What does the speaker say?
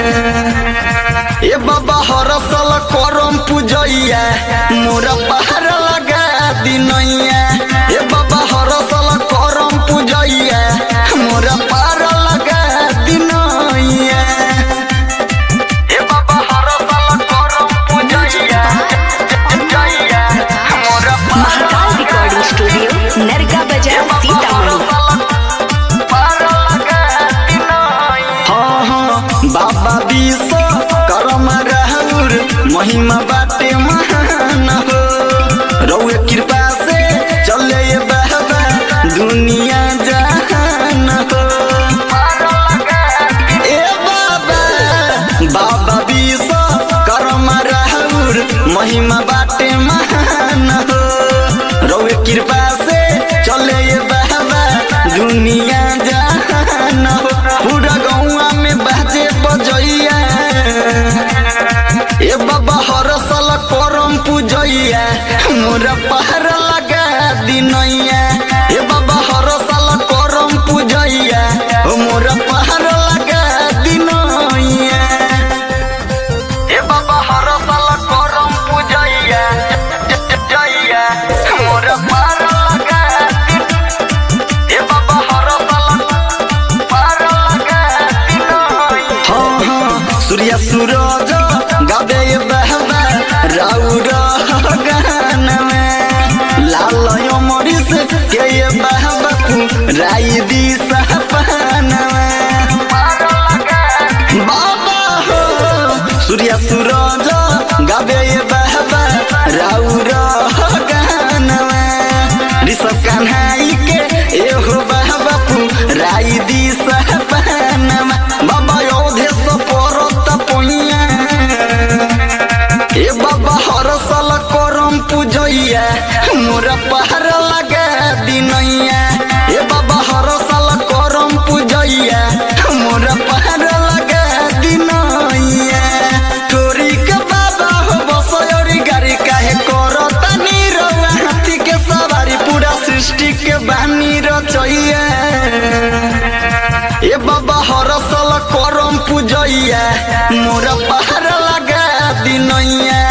ए बाबा हरसल करम पूजैया मोरा पहाड़ लगा दिनैया ए बाबा हरसल करम पूजैया मोरा पहाड़ लगा दिनैया ए बाबा हरसल करम पूजैया पूजैया मोरा महाकाल रिकॉर्डिंग स्टूडियो नरगा बाजार सीतामढ़ी हाँ हाँ बाबा विश्व करम राहुर महिमा बाटे महान हो रउए कृपा से चले ये बाबा दुनिया जहान हो ए बाबा बाबा विश्व करम राहुर महिमा बाटे महान हो रउए कृपा से चले ये बाबा दुनिया जहान हो पूरा गौआ में बाजे बजैया ए बाबा हर साल करम पूजैया मोरा पहाड़ लगा दिनैया ए बाबा हर साल करम पूजैया ओ मोरा पहाड़ लगा दिनैया ए बाबा हर साल करम पूजैया जैया मोरा पहाड़ लगा ए बाबा हर साल पहाड़ लगा दिनैया हाँ हाँ सूर्य सूरज गाबे ये बहबा राउर गान में लाल अमरिस के ये बहबा राई दी सपन में बाबा हो सूर्य सूरज गाबे ये बहबा राउर गान में ऋषभ कन्हाई के एहो बहबा राई दी सपन में बाबा योधे सपरत पोइया ए बाबा हर साल करम पूजैया मोरा पहाड़ लगा दिनैया ए बाबा हर साल करम पूजैया मोरा पहाड़ लगा दिनैया तोरी के बाबा हो बसयोरी गाड़ी काहे करता नीरवा हाथी के सवारी पूरा सृष्टि के बानी रचैया ए बाबा हर साल करम पूजैया मोरा पहाड़ लगा दिनैया